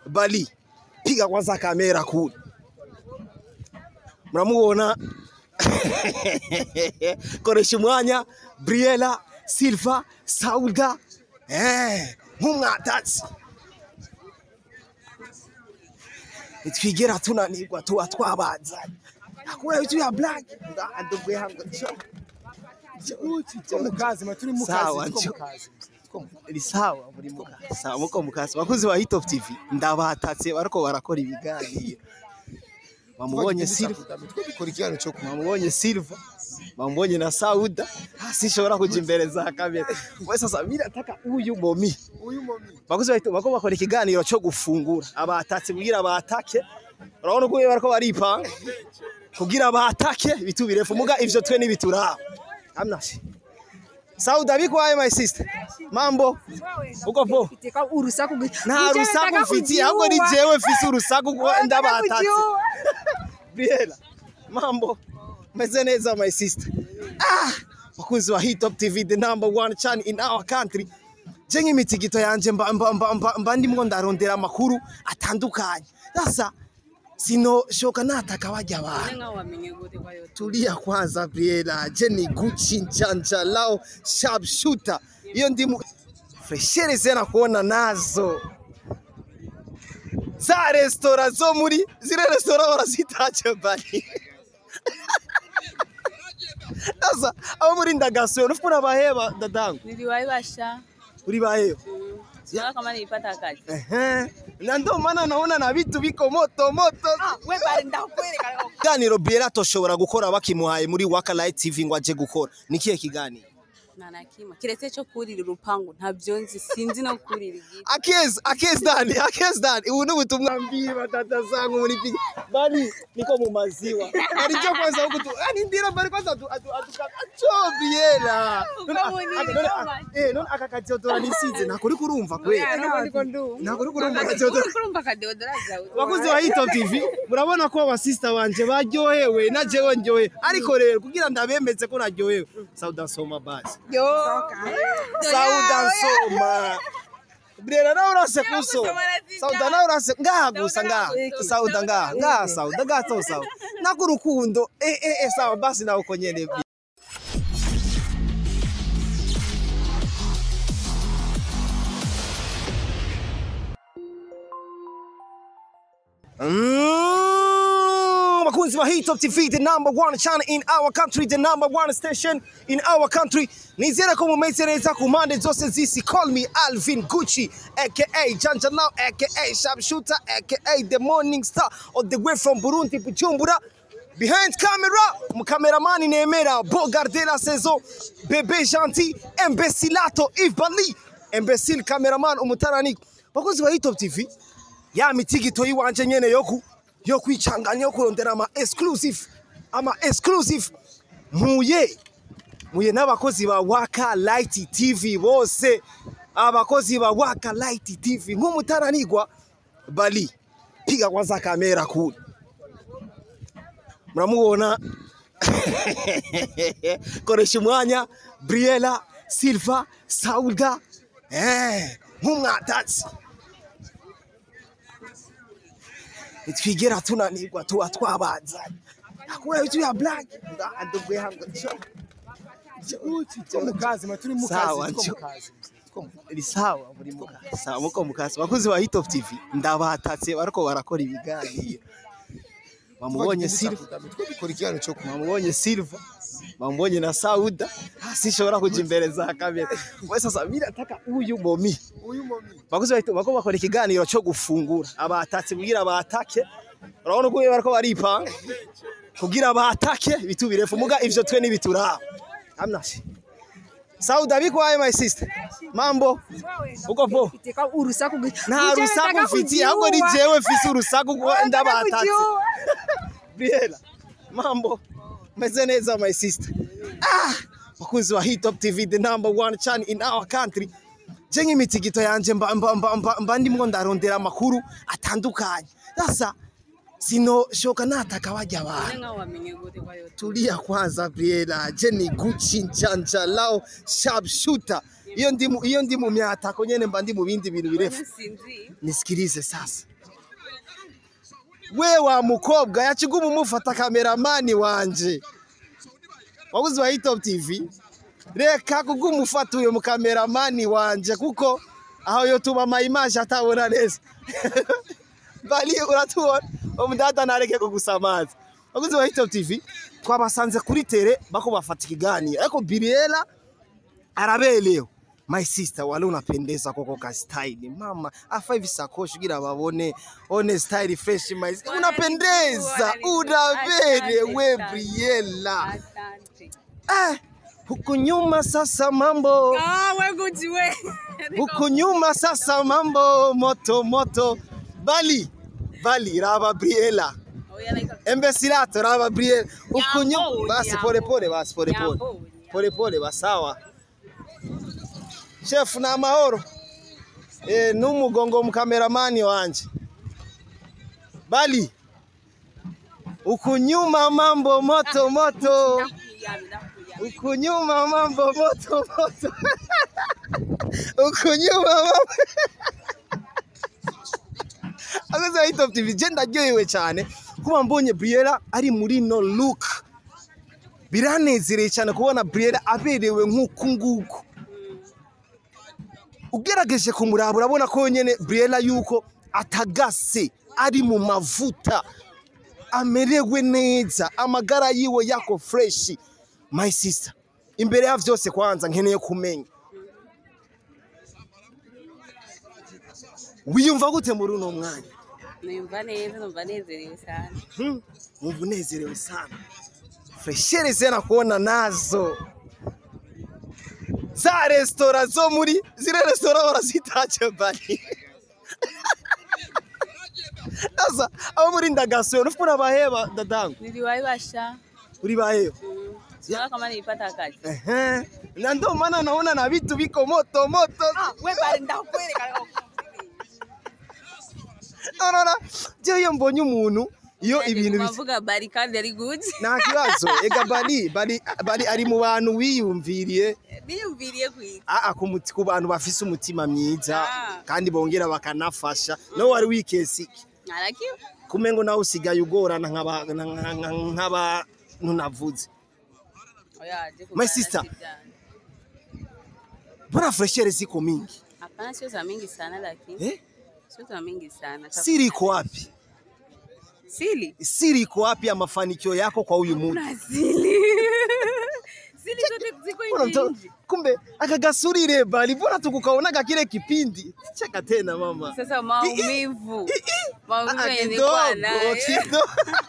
Bali, piga kwanza kamera kule, mnamubona koresha umwanya Briella Silva Sauda eh nk'umwatatsi nitwigera tunanirwa tuba twabazanye akura vitu ya black ndugu yangu njoo Tuko mu kazi ma turi mu Sawa, kazi tuko njo. mu kazi tuko mu ni sawa muri mu kazi sawa muko mu kazi bakuzi ba Hit of TV ndabatatse bariko barakora ibiganiro bamubonye Silva Two dukora ikiganiro cyo ku bamubonye Silva bamubonye na Sauda sishobora kuja imbere za kamera we sasa mimi nataka huyu momi uyu momi bakuzi bahita bako bakora ikiganiro cyo gufungura abatatse kugira batake urabona uko bariko baripanga kugira batake bitu birefu muga ivyo twe nibituraba hamna shi Sauda bikwaye my sister mambo uko po Fiteka urusaku gwi- nta Uje rusaku nataka mfitiye ahubwo ni kujiua. jewe mfise urusaku kuko Nataka ndabatatse kujiua. Biela mambo meze neza my sister ah bakunzi wa Hit Top TV the number one channel in our country je nk'imitigito yanje mba, mba, mba, mba, mba ndimwo ndarondera amakuru atandukanye sasa sinoshoka nataka bajya abantu Nanga wamenye gute kwa yote. tulia kwanza Briella, je ni Gucci njanja lao sharp shooter. Hiyo ndimu freshere zena kuona nazo za restaurant zo muri zile restaurant barazitaje bali sasa abo muri ndagaso nufuna baheba dadangu Niliwaibasha. uri baheba Sio kama nilipata kazi. ehe na ndio maana naona na vitu biko moto moto Wewe bali ndakwereka. kiganiro Briella toshobora gukora bakimuhaye muri Waka Light TV ngo aje gukora ni kihe kiganiro Nanakima. Kiretse cyo kurira urupangu ntabyo nzi sinzi no kurira igiti. Akezi, akezi dani, akezi dani. Ubu ni ubutumwa mbili batata zangu muri pigi. Bali niko mu maziwa. Bali cyo kwanza huku tu. Ani ndira bali kwanza tu atu atu acho biela. Uko munini kama. Eh, none akakajotora nisize nakuri kurumva kwe. Nakuri kurumva akajotora. Kurumva kadeodora zawe. Wakuzi wa Hit Top TV murabona ko abasista banje baryohewe na jewe ndyohe ariko rero kugira ndabemeze ko naryohewe Sauda Soma basi Yo. Sauda Soma Brera nawe urase kuso Sauda nawe urase ngaha gusa ngaha Sauda ngaha ngaha Sauda gato sawa nakurukundo eh eh eh sawa basi nawe uko nyene Mm, Makunzi wa Hit Top TV, the number one channel in our country, the number one station in our country. Nizera ko mumeze neza ku mpande zose z'isi. Call me Alvin Gucci, aka Janja Now, aka Sharpshooter, aka the morning star all the way from Burundi, Bujumbura. Behind camera, mkameramani Nemera, Bogard de la saison, Bebe Gentil, Imbecilato, Yves Bali, Imbecile cameraman umutarani. Bakunzi wa Hit Top TV, ya mitigito yiwanje nyene yoku yo kwicanganya yo kurondera ama exclusive ama exclusive muye muye n'abakozi ba Waka Light TV bose abakozi ba Waka Light TV nk'umutaranigwa Bali piga kwanza kamera kule mnamubona koresha umwanya Briella Silva Sauda eh nk'umwatatsi nitwigera tunanirwa tuba twabazanye akura vitu ya black ndugu yangu njoo tuko mu kazi ma turi mu Sawa, kazi tuko njo. mu kazi tuko mu ni sawa muri mu kazi sawa muko mu kazi bakuzi ba Hit of TV ndabatatse bariko barakora ibiganiro bamubonye Silva Two dukora ikiganiro cyo ku bamubonye Silva bamubonye na Sauda sishobora kuja imbere za kamera we sasa mimi nataka huyu momi uyu momi bakuzi bahita bako bakora ikiganiro cyo gufungura abatatse kugira batake urabona uko bariko baripanga kugira batake bitu birefu muga ivyo twe nibituraba hamna shi Sauda bikwaye my sister mambo uko po Fiteka urusaku gwi- nta Uje rusaku nataka mfitiye ahubwo ni kujiua. jewe mfise urusaku kuko Nataka ndabatatse kujiua. Biela mambo meze neza my sister ah bakunzi wa Hit Top TV the number one channel in our country je nk'imitigito yanje mba, mba, mba, mba, mba ndimwo ndarondera amakuru atandukanye sasa sinoshoka nataka bajya abantu Nanga wamenye gute kwa yote. tulia kwanza Briella, je ni Gucci njanja lao sharp shooter. Hiyo ndi mu- hiyo ndi mu myatako nyene mba ndi mu bindi bintu birefu. Sinzi. Nisikilize sasa, we wa mukobwa yakiguma umufata kameramani wanje wabuze wa Hitop TV reka kuguma ufata uyo mukameramani wanje kuko aho yo tuma amayimaje atabona neza bali uratubona umudada nareke kugusamaza wabuze wa Hitop TV twabasanze kuri tere bako bafata ikiganiro ariko Biriela araberewe my sister wale unapendeza koko ka style mama afa hivi sakoshi kugira babone one style fresh my sister. unapendeza unaberewe Briella Asante. eh huku nyuma sasa mambo Ah, we Gucci we. huku nyuma sasa mambo moto moto bali bali raba Briella Oya like embesilato raba Briella huku nyuma Nyambo, basi nyambo. pole pole basi pole pole Nyambo, pole pole basawa chef na mahoro eh n'umugongo mukameramani wanje bali ukunyuma mambo moto moto Ndakuyami, ndakuyami. ukunyuma mambo moto moto ukunyuma mambo Agaza Hitop TV je ndaryohewe cyane kuba mbonye Briella ari muri no look biranezereye cyane kubona Briella aberewe nk'uku nguku ugerageje kumuraba urabona ko nyene Briella yuko atagase ari mu mavuta amerewe neza amagara yiwe yako fresh my sister imbere ya vyose kwanza nkeneye kumenya wiyumva gute muri uno mwanya Numva neza, numva nezerewe sana. Hmm, wumva unezerewe sana freshere zena kuona nazo za resitora zo muri zile resitora barazitaje bari sasa abo muri ndagasuyo nufu unabaheba dadangu Niliwahi washa. uri baheba Mm. Sio kama nilipata kazi. Ehe. na ndio maana naona na vitu viko moto moto We bali ndakweleka. unaona je iyo mbonye umuntu iyo ibintu bit- Bavuga bari kandi ari good. nta kibazo ega bari bari bari ari mu bantu wiyumviriye Biyumviriye kwiga. aa ku muti- ku bantu bafise umutima mwiza Ah. kandi bongera bakanafasha nawe wari wikesi iki Narakiwe. kumengo nawe usigaye ugorana nk'aba- nka- nka- nk'abantu navuze Oya, je My sister. mbona freshere ziko mingi Hapana, sio za mingi sana lakini. eh? Sio za mingi sana. siri iko wapi Sili. siri iko wapi ya mafanikio yako kwa huyu muntu Na sili. Sili zote ziko Mbona nje mto- nje. kumbe akagasurire bali mbona tukukaonaga kile kipindi cheka tena mama Sasa maumivu. Maumivu Ah, yenye nilikuwa kidogo nayo. kidogo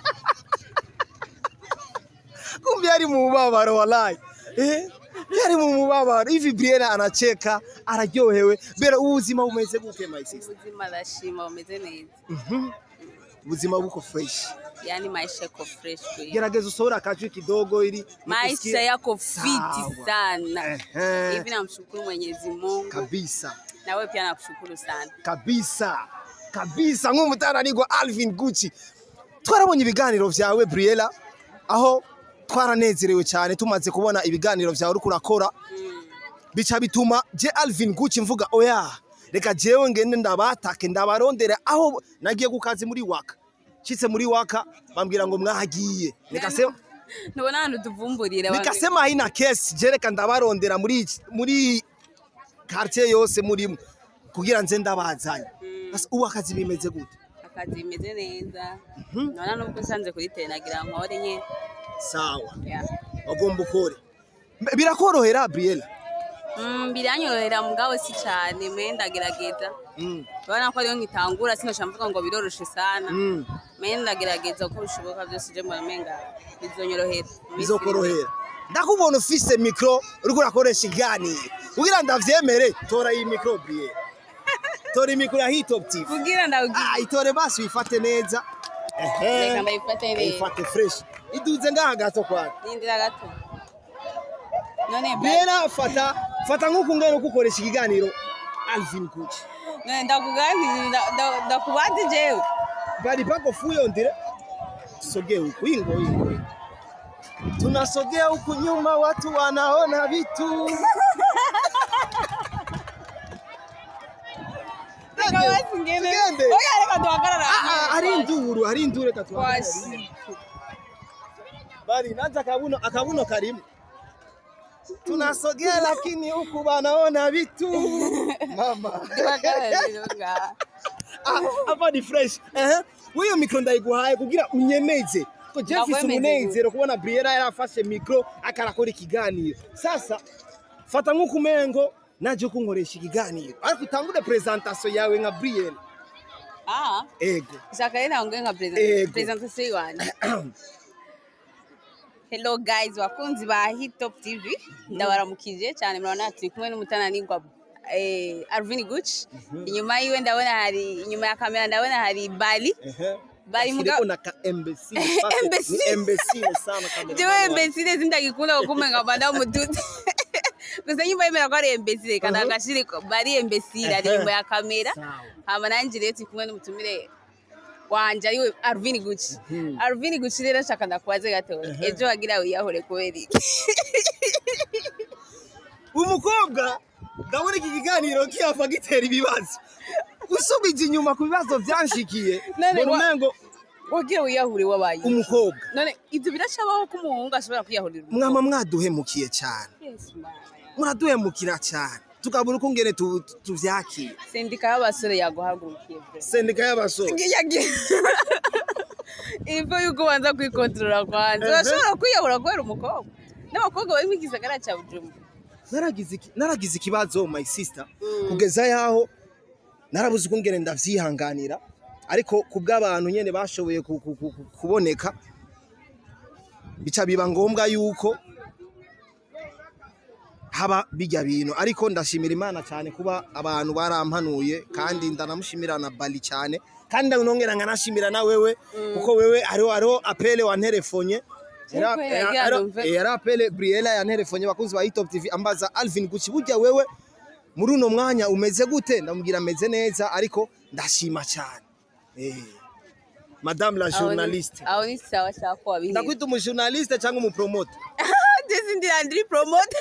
kumbe ari mu mubabaro wallahi eh yari mu mubabaro hivi Briella anacheka araryohewe bera ubuzima bumeze gute my sister Ubuzima ndashima bumeze neza. Mhm. ubuzima buko fresh Yaani maisha yako fresh kweli. gerageza usohora akajwi kidogo ili Maisha nikusikie. yako Sawa. fiti sana. Ehe. Hivi namshukuru Mwenyezi Mungu kabisa na wewe pia nakushukuru sana. kabisa kabisa nk'umutananirwa Alvin Gucci twarabonye ibiganiro vyawe Briella aho twaranezerewe cyane tumaze kubona ibiganiro vyawe uriko urakora Mm. bica bituma je Alvin Gucci mvuga oya reka jewe ngende ndabatake ndabarondera aho nagiye ku kazi muri waka nshitse muri waka bambwira ngo mwahagiye nikasema Ntubona ahantu tuvumburira. nikasema haina kesi je reka ndabarondera muri iki- muri quartier yose murimo kugira nze ndabazanye Mm. Asa ubu akazi bimeze gute Akazi bimeze neza. Mhm. Nona nubwo nsanze kuri tele nagira nkore nye. sawa Yeah. bagomba ukore Mbe- birakorohera Briella Mm, biranyorohera mugabo si cyane me ndagerageza. Mm, Urabona ko ariyo nkitangura sinosha mvuga ngo biroroshe sana. mm. Me ndagerageza uko bishoboka byose je mbona menga bizonyorohera. Mu minsi bizokorohera ndakubona ufise mikro uriko urakoresha iganiro kugira ndavyemere tora iyi mikro Briella tora imikro ya Hitop TV kugira ndawugira ah itore basi uyifate neza ehe reka ndayifate neza uyifate fresh iduze ngaha gato kwawe nindira gato none ba- Briella fata fata nk'uku ngene uko ukoresha ikiganiro Alvin Gucci none ndakuganiriza nda- nda- ndakubaza jewe bali pako fuyo ndire tusogee huku ingo ingo tunasogea huku nyuma watu wanaona vitu Reka basi ngende. Tugende. oya reka duhagarara Ah, ah, hari induru barindure katuangalie. Washi. Bali naanza akabuno akabuno karimu. Tunasogea lakini huku wanaona vitu. Mama. Ndibagaragaza. Ah, hapa ni fresh. Eh. Wewe mikro ndayiguhaye kugira unyemeze. Ko Jeff Ndakwemeze umunezero kubona Briella yarafashe mikro akarakora ikiganiro. Sasa fata nk'uko umengo naje kunkoresha ikiganiro. Ariko utangure presentation yawe nka Briella. Ah, Ego. shaka rero naongea nka Ego. present presentation yiwanje. Hello guys, wakunzi ba Hit Top TV. Ndabaramukije cyane murabona turi kumwe n'umutananirwa eh, Alvin Gucci. Inyuma yiwe ndabona hari inyuma ya kamera ndabona hari Bali. Ehe. Bari muga- Ashireko na ka imbecile. Sasa, Imbecile. Ni imbecile sana kamera. Jewe imbecile sindagikunda kukumenga banda umududu. Gusa nyumva yemera ko ari imbecile kandi Uh-huh. agashire ko bari imbecile ari Ehe. inyuma ya kamera. Sawa. hama nanjye rero turi kumwe n'umutumire wanje ariwe Alvin Gucci Mhm. Alvin Gucci rero nshaka ndakubaze gatoya Ehe. ejo wagira wiyahure kubera iki umukobwa ndabona iki kiganiro kiyava gitera ibibazo usubije inyuma ku bibazo byanshikiye None mbona wa- umengo wagira wiyahure wabaye iki? umukobwa none ibyo birashabaho ko umuhungu ashobora kwiyahurira mwama mwaduhemukiye cyane Yes, man. muraduhemukira cyane tukabura uko ngene tu- tu- tuvyakira sendika y'abasore yaguhagurukiye pe sendika y'abasore ivo yuko ubanza kwikontorora kwanza Ehe. urashobora kwiyahura kubera umukobwa n'abakobwa bari mu gisagara cya bujumbura naragize iki- naragize ikibazo my sister Mm. kugeza yaho narabuze uko ngene ndavyihanganira ariko ku bw'abantu nyene bashoboye ku- ku- ku- ku- kuboneka bica biba ngombwa yuko haba bijya bintu ariko ndashimira imana cyane kuba abantu barampanuye kandi ndanamushimira na bali cyane kandi ndanongera nkanashimira na wewe kuko wewe hariho hariho apele wanterefonye Era- Yego, era- yagira era- numve. yari apele Briella yanterefonye bakunzi ba Hitop TV ambaza Alvin Gucci burya wewe muri uno mwanya umeze gute ndamubwira ameze neza ariko ndashima cyane eh madame la Aho ni- journaliste aho ni sawa sawa ko wabihiye ndakwita umujournaliste cyangwa umupromoter ndetse ndi andri promote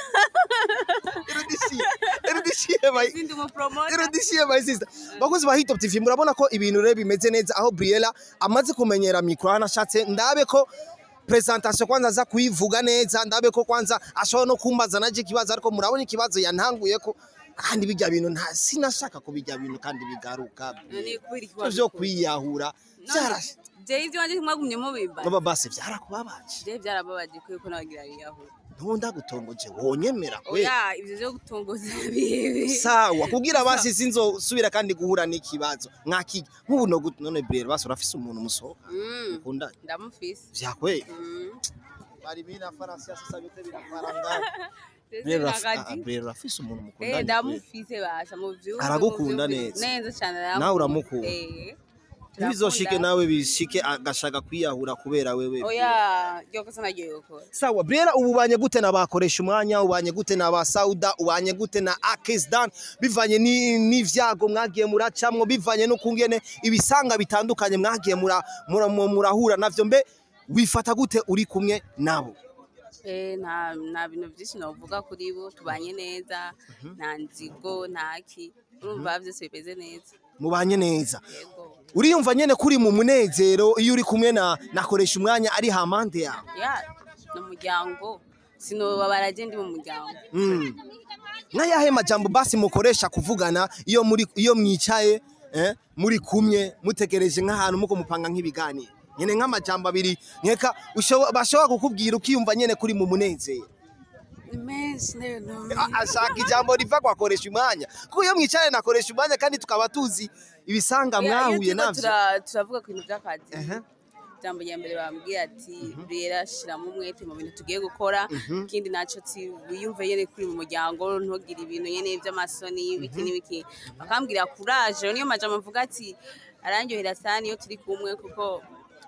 erudishiye erudishiye bayi sindi umupromote erudishiye my sister bakozi ba Hitop TV murabona ko ibintu rero bimeze neza aho Briella amaze kumenyera mikro anashatse ndabe ko presentation kwanza aza kuyivuga neza ndabe ko kwanza ashobora no kumbaza naje ikibazo ariko murabona ikibazo yantanguye ko kandi bijya bintu nta sinashaka ko bijya bintu kandi bigaruka none kubera iki byo kwiyahura byarashe jewe ibyo wanjye mwagumye mubimba baba basi byarakubabaje jewe byarababaje kuko nabagira yiyahura ntonda gutongoje wonyemera we oya ibyo byo gutongoza bibi sawa kugira basi sinzosubira kandi guhura n'ikibazo mwakijya nk'ubu no gut- none Briella basi urafise umuntu musohoka Mm, ukunda ndamufise vyakwe Mm. bari bina farasi sasa yote binafaranga Ndetse Briella nakadi. Briella urafise umuntu Eh, mukundana ndamufise basha mu vyumve Aragukunda mu vyumve. neza. neza cyane Nawe uramukunda. Eh, ntibizoshike turakunda. nawe bishike agashaka kwiyahura kubera wewe oya ryo kosa naryo yokora sawa Briella ubu ubanye gute n'abakoresha umwanya ubanye gute n'aba Sauda ubanye gute na Akisdan bivanye ni- n'ivyago mwagiye muracamwo bivanye no kungene ibisanga bitandukanye mwagiye mura- mura- mu- murahura navyo mbe wifata gute uri kumwe nabo Eh, nta nta bintu byinshi navuga kuri bo tubanye neza nta nzigo nta ki urumva byose bimeze neza mubanye neza yego uriyumva nyene kuri mu munezero iyo uri kumwe na nakoresha umwanya ari hampande yawe ya ni umuryango sinobabara je ndi mu muryango Mm. n'ayahe majambo basi mukoresha kuvugana iyo muri iyo mwicaye eh, muri kumwe mutegereje nk'ahantu muko mupanga nk'ibiganiro nyene nk'amajambo abiri nkeka ushobo- bashobora kukubwira ukiyumva nyene kuri mu munezero ni menshi rero A- ashaka ijambo riva kwakoresha umwanya kuko iyo mwicaye nakoresha umwanya kandi tukaba tuzi ibisanga mwahuye navyo turavuga ku bintu by'akazi Ehe. ijambo rya mbere bambwiye ati rero shiramo umwete mu bintu tugiye gukora ikindi nacyo ti wiyumve nyene kuri mu muryango ntugire ibintu nyene by'amasoni ibiki n'ibiki bakambwira kuraje niyo majambo mvuga ati arandyohera sana iyo turi kumwe kuko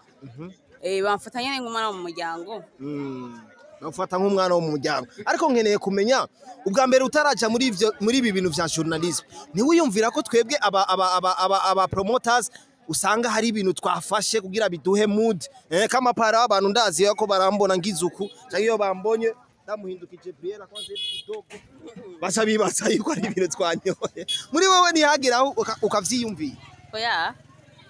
eh, bamfata nyene nk'umwana wo mu muryango bafata nk'umwana wo mu muryango ariko nkeneye kumenya ubwa mbere utaraja muri ivyo muri ibi bintu vya journalism ntiwiyumvira ko twebwe aba aba aba aba, aba promoters usanga hari ibintu twafashe kugira biduhe mood eh, kama para abantu ndazi ko barambona ngizuku cyangwa iyo bambonye ndamuhindukije Briella kwanze kidogo baca bibaza yuko ari ibintu twanyoye muri wewe ntihagira aho uka- ukavyiyumvira oya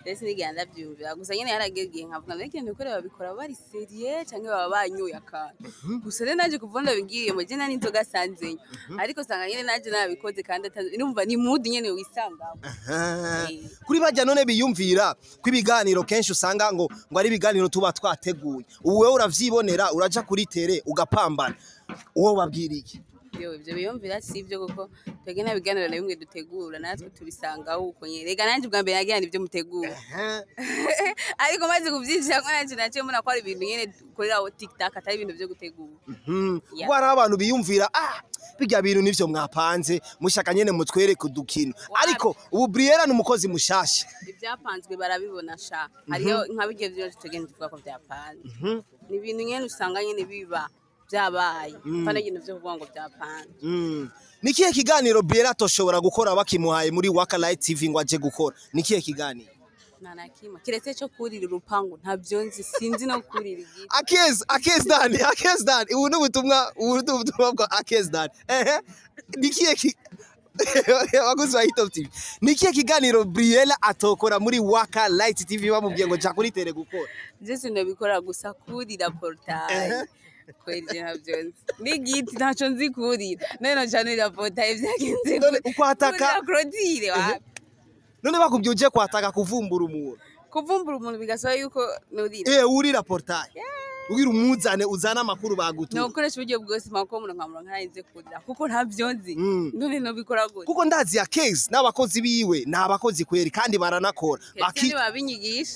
rero sinigera ndabyumvira gusa nyine haragiye igihe nkavuga mbega ibintu bikore babikora bari seriye cyangwa baba banyoye akantu gusa rero naje kuva ndabibwiye mu jye n'inzoga asanzeyo ariko usanga nyine naje nabikoze kandi atazi numva ni mudu nyine wisangamo Aha. Eh. kuri bajya none biyumvira ko ibiganiro kenshi usanga ngo ngo ari ibiganiro tuba twateguye ubu wowe uravyibonera uraja kuri tere ugapambana uwo babwira iki Yo, ibyo biyumvira si ibyo kuko twebwe nta biganiro na bimwe dutegura natwe tubisangaho uko nyine rega nanjye ubwa mbere nagira ibyo mutegura ariko maze kubyinjira ko nanjye naciye mbona ko ari ibintu nyine dukorera aho tiktok atari ibintu byo gutegura Mhm. Yeah. kuko hari abantu biyumvira ah bijya bintu nivyo mwapanze mushaka nyene mutwereke udukino ariko ubu Briella ni umukozi mushasha ibyapanzwe barabibona sha hariyo nka bijya byose tugenda tuvuga ko byapanze ni ibintu nyine usanga nyine biba byabaye kandi ibintu byo kuvuga ngo byapanze Mm. ni kihe kiganiro Briella atoshobora gukora bakimuhaye muri Waka Light TV ngo aje gukora ni kihe kiganiro nta na kimwe kiretse cyo kurira urupangu ntabyo nzi sinzi no kurira igiti akezi akezi dani akezi dani ubu ni ubutumwa ubu ni ubutumwa bwa akezi dani ehe ni kihe ki abakozi ba Hitop TV ni kihe kiganiro Briella atokora muri Waka Light TV bamubwiye ngo jya kuri tere gukora byose ndabikora gusa kurira portaye kweli je ntabyo nzi n'igiti ntacyo nzi kurira none cyane ira portaye byagenze None gute? ukwataka- Kurira Claudine wapi none bakubwiye uje kwataka kuvumbura umuntu kuvumbura umuntu bigasaba yuko nurira eh urira portail ugira umuzane uzana amakuru bagutuye nokoresha uburyo bwose mako umuntu nkamura nkarinze kurira kuko ntabyo nzi Mm. none nobikora gute kuko ndazi ya case n'abakozi biwe ni abakozi kweri kandi baranakora Baki... babinyigisha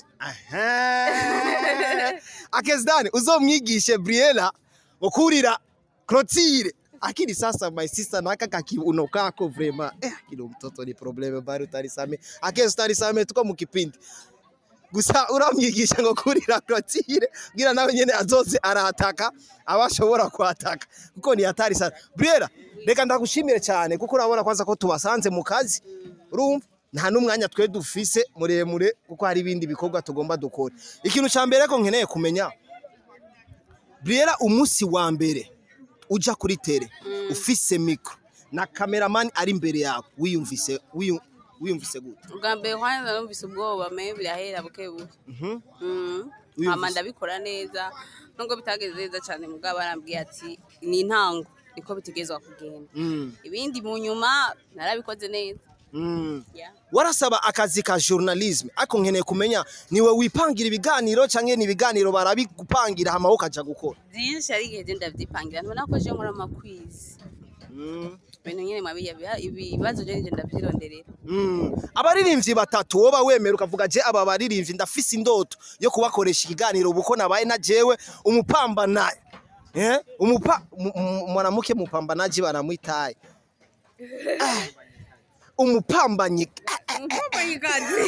Aha. akezdani uzomwigishe Briella ukurira Clotilde akini sasa my sister naka kakiuno kako vrema eh kino mtoto ni probleme bari utarisame akezdani same tuko mu kipindi gusa uramwigisha ngo kurira Clotilde gira nawe nyene azoze arataka abashobora kwataka kuko ni hatari sana Briella reka ndagushimire cyane kuko urabona kwanza ko tubasanze mu kazi urumva nta n'umwanya twe dufise muremure kuko hari ibindi bikorwa tugomba dukora ikintu cya mbere ko nkeneye kumenya Briella umunsi wa mbere uja kuri tere ufise mikro na kameramani ari imbere yawe wiyumvise wiyu- wiyumvise gute ubwa mbere kwanza numvise ubwoba me birahera buke buke Mhm. Mm. Wiyumvise? hama ndabikora neza nubwo bitagenze neza cyane mugabo barambwiye ati ni intango niko bitegerezwa kugenda Mm, ibindi mu nyuma narabikoze neza mm. Yeah. warasaba akazi ka journalism ariko nkeneye kumenya niwe wipangira ibiganiro cyangwa ni ibiganiro barabigupangira hama wowe ukaja gukora byinshi ari igihe genda ndabyipangira ntubona ko je nkora amakwizi Mm. ibintu nyine mabiya biha- ibibazo je nije ndavyironderera Mm. abaririmbyi batatu woba wemera ukavuga je aba baririmbyi ndafise indoto yo kubakoresha ikiganiro ubu nabaye na jewe umupambanaye eh? umupa mu- mu- mwanamke mupambanaji banamwitaye Ah. umupambanyi umupambanyikazi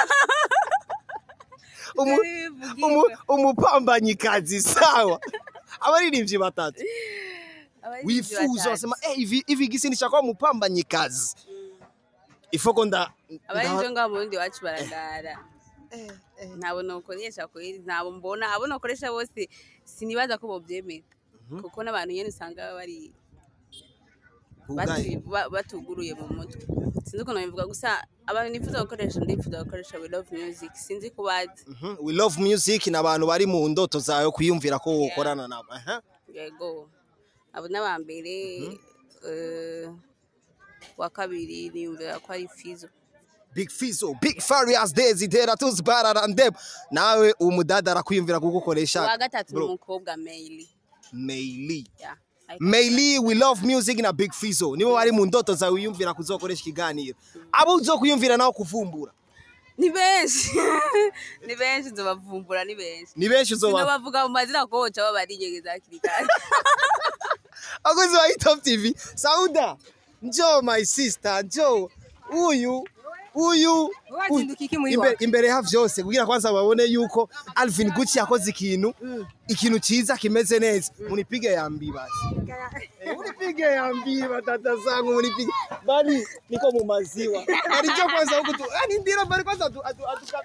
umu, umu, umupambanyikazi sawa abaririmbyi batatu wifuza wasema eh, hivi hivi gisi nishaka umupambanyikazi ifoko nda abarinjo ngaho mu burundi iwacu baragara ntabwo nokoresha kweri ntabwo mbona abo nokoresha bose sinibaza ko bovyemera kuko n'abantu nyene usanga baba bari bugaye batu- ba- batuguruye mu mutwe sinzi ukuntu bivuga gusa abantu nifuza gukoresha ndifuza gukoresha we love music sinzi ko bazi Mhm, we love music ni abantu bari mu ndoto zawe kwiyumvira ko wokorana nabo aha yego abo n'aba mbere eh, wa kabiri niyumvira ko ari fizo Big Fizzo, Big Farious Daisy, Dera Tuz Bararandem. Nawe umudada arakwiyumvira kugukoresha. uwa gatatu ni Bro, umukobwa Meili Meili. yeah. Meili, we love music na Big Fizzo. Nibo bari mu ndoto zawe wiyumvira kuzokoresha ikiganiro. Abo uzokuyumvira nawe kuvumbura. ni benshi ni benshi nzobavumbura ni benshi Ni benshi uzoba. sinobavuga mu mazina ko boca baba barinyegeza hakiri kare Akozi wa Top TV. Sauda. Njoo my sister, njoo. Uyu uyu Wazinduka iki muri imbere, Waka? imbere ya vyose kugira kwanza babone yuko Alvin Gucci yakoze ikintu ikintu ciza kimeze neza munipige yambi basi Eh, munipige yambi batata zangu munipige bali niko mu maziwa bali cyo kwanza huko tu ani ndira bali kwanza atu atu atu acho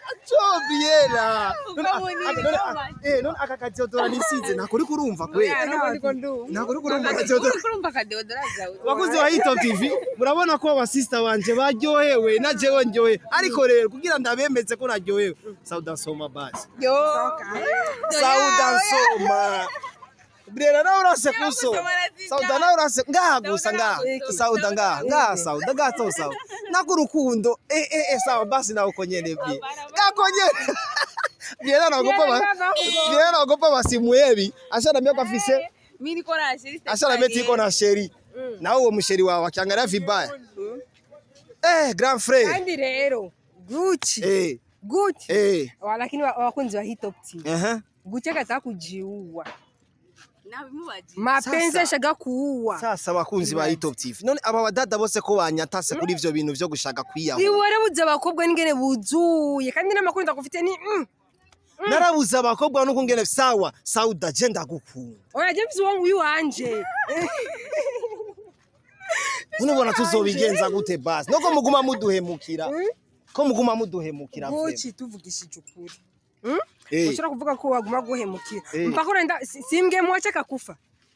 Briella Ubwo bunini None- none- bw'amata. eh, none aka kadeodora nisize ntabwo uri kurumva kwe ntabwo uri kurumva akadeodora Uri kurumva akadeodora zawe abakozi ba Hit Top TV murabona ko abasista banje baryohewe na jewe ndyohe ariko rero kugira ndabemeze ko naryohewe sauda nsoma basi yo sauda nsoma Briella nawe urase kuso sauda nawe urase ngaha gusa ngaha sauda ngaha ngaha sauda gato sauda nako urukundo eh eh eh sawa basi nawe uko nyene bi ngako nyene Briella nagopa ba Briella nagopa basimuyebi ashana myo afise mi niko na sheri ashana meti iko na sheri nawe uwo musheri wawe akiangalia vibaya eh grand frère kandi rero guchi eh guchi eh Wa- lakini wa- wakunzi wa Hit Top TV aha guchi akataka kujiua nabimubaje mapenzi Sasa. ashaka kuua sasa abakunzi ba Hit Top TV none aba badada bose ko banyatase kuri ivyo bintu vyo gushaka kwiyaho iwore buze abakobwa n'ingene buzuye kandi n'amakuru ndakufite ni mm. narabuze abakobwa nuko ngene sawa sauda je ndagukunda oya je mvise uwo nguyu wanje none ubona tuzobigenza gute basi noko muguma muduhemukira ko muguma muduhemukira vrema. guchi tuvugishije ukuri eh ushobora kuvuga ko waguma guhemukira Eh. mpaka unaenda si- simge mwache akakufa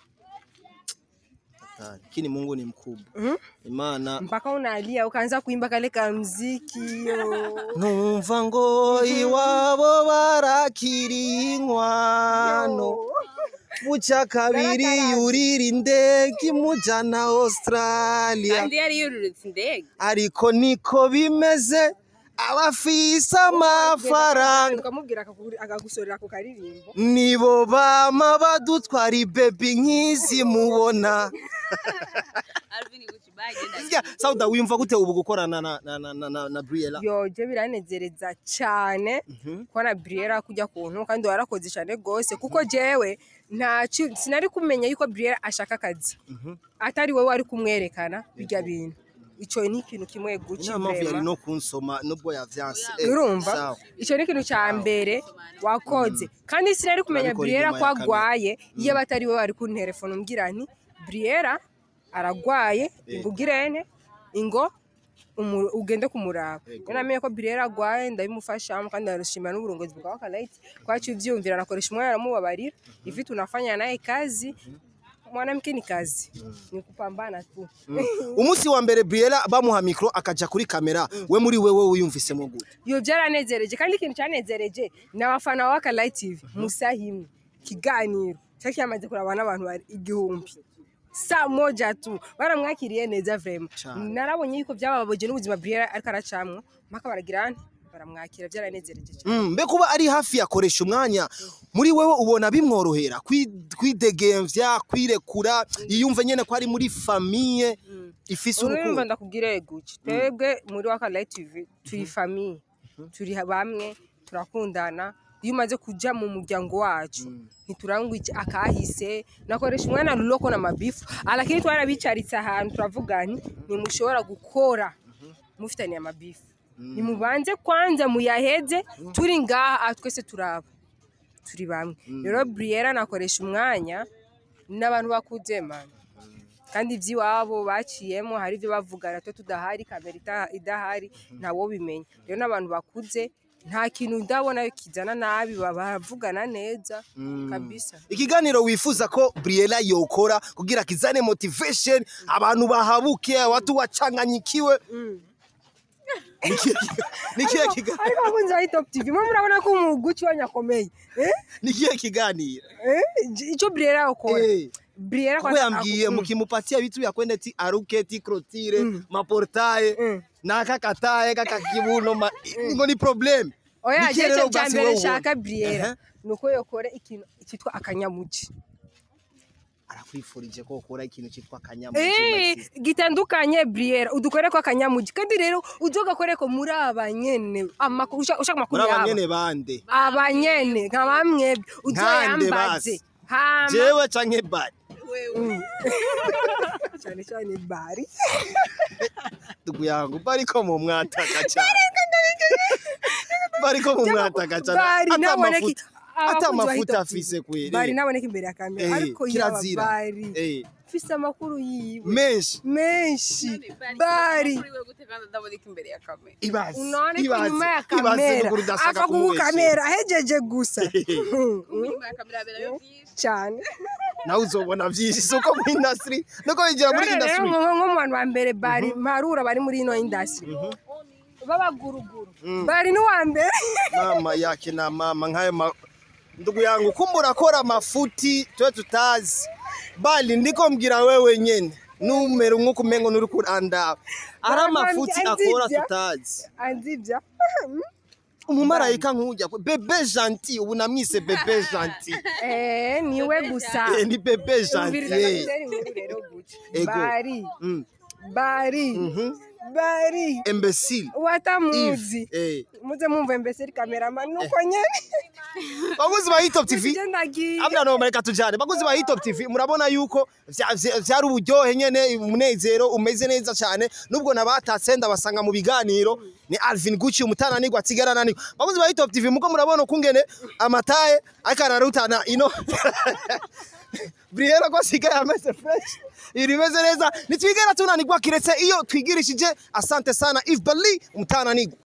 lakini Mungu ni mkubwa Mhm. imana mpaka unalia ukaanza kuimba kale ka mziki yo numva ngo iwabo barakiri inkwano muca kabiri yurira indege imujana australia kandi yari yururutse indege ariko niko bimeze abafise amafaranga ukamubwira akaku- akagusorera ako karirimbo nibo bama badutwara ibebi nk'izi mubona alvin guci bagenda Sya, sauda wiyumva gute ubu gukorana na, na, na, na, na, na briella yoje biranezereza cyane kubona Briella kujya kuntu kandi warakoze cyane rwose kuko jewe nta ki- sinari kumenya yuko Briella ashaka akazi atari wowe wari kumwerekana bijya bintu icyo ni ikintu kimwe guci inama mpamvu yari vrema. no kunsoma nubwo yavyanse urumva sawa. icyo ni ikintu cya mbere wakoze kandi sinari kumenya Urabikora Briella inyuma ko ya kamera. agwaye iyo batari wowe wari kunterefona umbwira nti Briella aragwaye ingugirene ingo umu- ugende kumuraba Yego. rero namenye ko Briella agwaye ndabimufashamo kandi ndarushimira n'uburongozi bwa Wakalaiti kwacu ivyumvira nakoresha umwanya aramubabarira hivi tunafanya naye kazi mwanamke ni kazi ni kupambana tu umunsi wa mbere briella bamuha mikro akaja kuri kamera we muri wewe wiyumvisemo gute iyo byaranezereje kandi ikintu cyanezereje ni abafana ba Wakalaiti TV musaha imwe kiganiro cyari cyamaze kuraba n'abantu bari igihumbi saa moja tu baramwakiriye neza vrema Cane. narabonye yuko byababaje n'ubuzima Briella ariko aracamwo mpaka baragira nti baramwakira byaranezereje cyane Mm, mbe kuba ari hafi yakoresha umwanya muri wewe ubona bimworohera kwi- kwidegemvya kwirekura yiyumve nyene ko ari muri famiye ifise urumva urukundo ndakubwira guki twebwe muri Wakalaiti TV turi famiye turi bamwe turakundana iyo umaze kuja mu muryango wacu ntiturangwa iki akahise nakoresha umwana ruroko na mabifu lakini twarabicaritse ahantu turavuga nti ntimushobora gukora mufitaniye amabifu nimubanze kwanza muyaheze turi ngaha aha twese turaba turi bamwe rero Briella nakoresha umwanya n'abantu bakuze man kandi iby'iwabo baciyemo hari ibyo bavugana twe tudahari kamera ita- idahari ntawo bimenya rero n'abantu bakuze nta kintu ndabona kizana nabi bavugana neza kabisa ikiganiro wifuza ko briella yokora kugira kizane motivation abantu bahabuke watu wachanganyikiwe Nikihe kiga- nikihe kiga- ariko abakunzi ba Top TV mwe murabona ko umuguci wanyu akomeye eh? nikihe kiganiro eh? icyo Briella akora Eh. Briella kuko kwanza yambwiye aku- mukimupatia vitu vya kwenda ti aruke ti krotire maportaye Mm. nakakataye kakakibuno ma- ngo ni problem oya Nikihe jeje rero bya basi mbere wowe nshaka ubona? Briella Aha. ni uko yokora ikintu cyitwa akanyamuci arakwifurije ko ukora ikintu cyitwa kanyamu Eh, gitandukanye Briella udukore ko akanyamuci kandi rero uje ugakore ko muri abanyene amakuru ushaka ushaka muri amakuru yabo abanyene bande abanyene nka bamwe uje Nkande yambaze basi. hama jewe canke bari cyane cyane bari ndugu yangu bariko mu mwataka cyane bariko mu mwataka cyane bari ata naboneka mafuta ata abakunzi ba amafuta Hip Hop TV, afise kweri bari naboneka imbere ya kamera Eh, ariko yaba kirazira. bari Eh, mfise amakuru yiwe menshi menshi bari Kuri we gute kandi ndaboneka imbere ya kamera ibaze unaone ko ibaze inyuma ya ibaze kamera n'ukuri udashaka ava ku kumubeshya. kamera ahejeje gusa inyuma ya kamera haberayo byinshi cyane nawe uzobona byinshi si uko muri industry nuko winjira muri None rero industry nko nko mu bantu ba mbere bari mparura bari muri ino industry b'abaguruguru bari n'uwa mbere mama yake na mama nk'ayo ma... ndugu yangu kumbe urakora mafuti twe tutazi bali ndiko mbwira wewe nyene numero nk'uko umengo nuri kurandaba ari amafuti akora Anzibya. tutazi anzibya umumarayika nk'ujya kwe- bebe gentil ubu namwise bebe gentil eh niwe gusa Eh, ni bebe gentil umviriza eh. ndagutera inkuru rero guca Ego. bari Mm. bari Mhm. bari imbecile watamuzi Eve eh. muze mwumva mbese kameraman nuko nyene baguzi ba Hitop TV Sije ndagiye amna no reka tujane baguzi ba Hitop TV murabona yuko vya- vya- vyari uburyohe nyene umunezero umeze neza cyane nubwo nabatatse ndabasanga mu biganiro ni Alvin Gucci umutananirwa atigarana niko baguzi ba Hitop TV muko murabona ukungene amataye ariko ararutana ino Briella ko asigaye ameze fresh ibintu bimeze neza ntitwigera tunanirwa kiretse iyo twigirishije asante sana Yves Bali umutananirwa